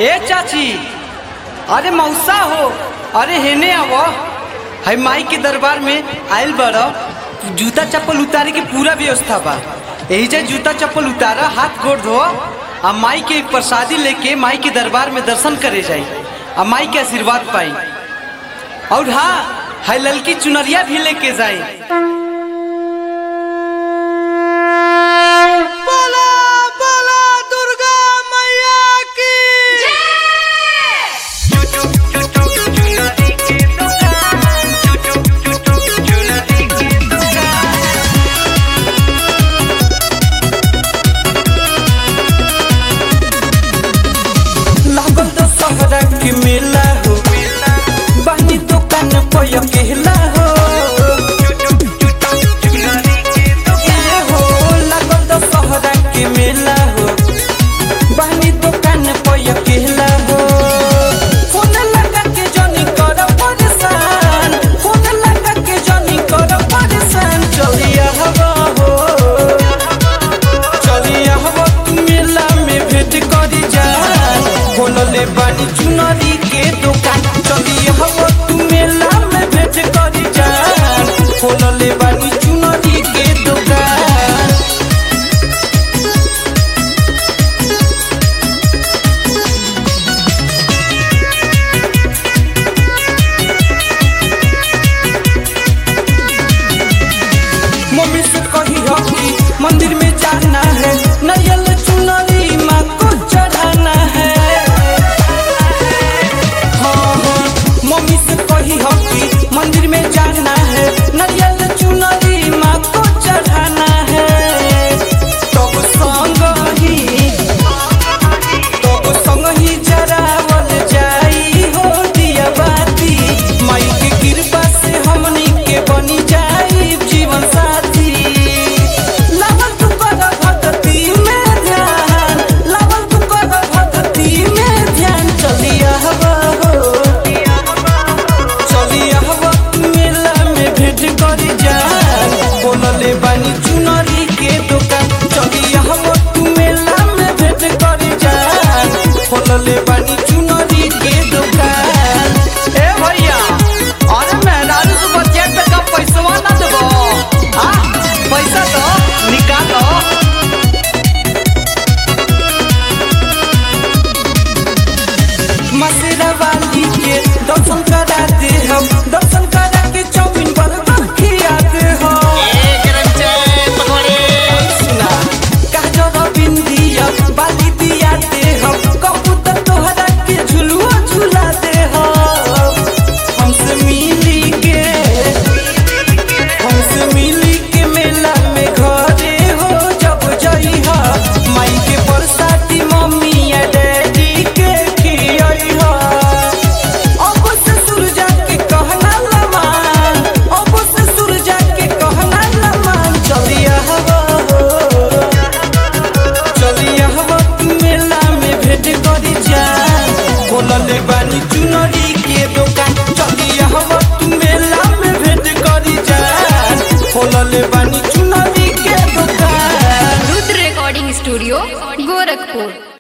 ए चाची अरे मौसा हो अरे हेने आवो है माई के दरबार में आयल बड़ो जूता चप्पल उतारे के पूरा व्यवस्था बा यही जे जूता चप्पल उतारा हाथ गोड़ धो आ माई के प्रसादी लेके माई के दरबार में दर्शन करे जाई आ माई के आशीर्वाद पाई और हाँ है ललकी चुनरिया भी लेके जाई